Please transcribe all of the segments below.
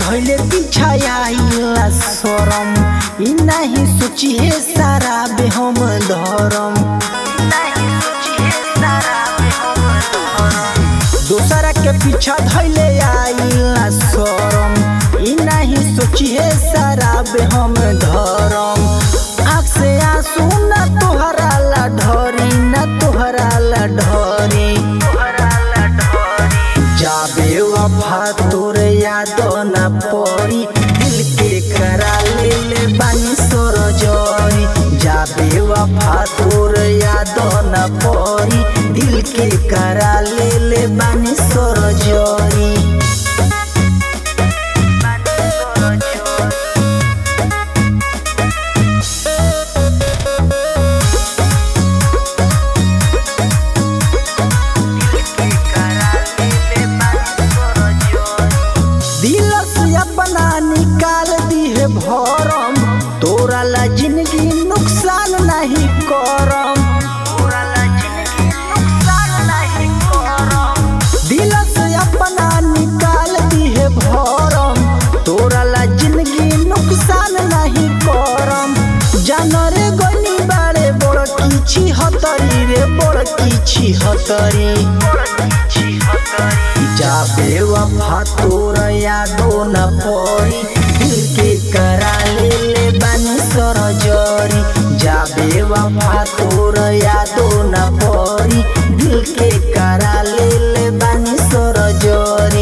धैले पीछा आइला शरम ई नहीं सोचिए सारा बे हम धरम दोसरा के पीछा धैले आइला शरम ई नहीं सोचिए सारा बे हम धरम आँख से आंसू न तोहरा ला ढरी न तोहरा ला ढरी जाबे वफा तोर याद न पड़ी दिल के करा ले ले बानी सोर जरी जाबे वफा तोर याद न पड़ी दिल के करा ले ले बानी सोर जरी दिल से अपना निकाल दी है भरम तोरा ला जिंदगी नुकसान नहीं करम दिल से अपना निकाल दी है भरम तोरा ला जिंदगी नुकसान नहीं करम जानरे गनी बाड़े बड़ किछि हतरी रे बड़ किछि हतरी जाबे वफा तोर यादो न पड़ी दिल के करा ले ले बानी सर जरी जाबे वफा तोर यादो न पड़ी दिल के करा ले ले बानी सर जरी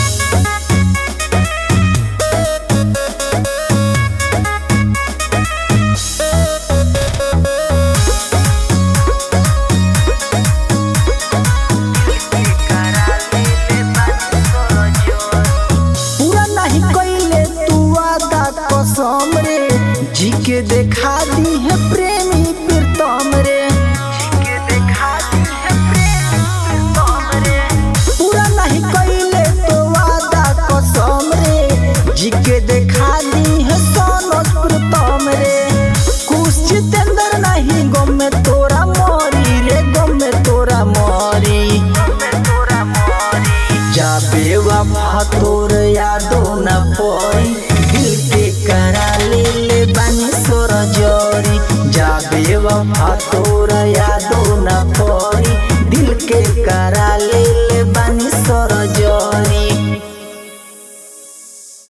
पूरा नहीं कैले तू वादा कसम रे जी के देखा दी है प्रेमी प्रीतम रे पूरा नहीं कैले तो वादा कसम रे जी के देखा दी है सोनस प्रीतम रे कुछ जितेंद्र नहीं गम में तोरा मरी रे गम में तोरा मरी जाबे वफा तोर यादो न पड़ी दिल के करा ले ले बानी सोर जरी जाबे वफा तोर यादो न पड़ी दिल के करा ले ले बानी सोर जरी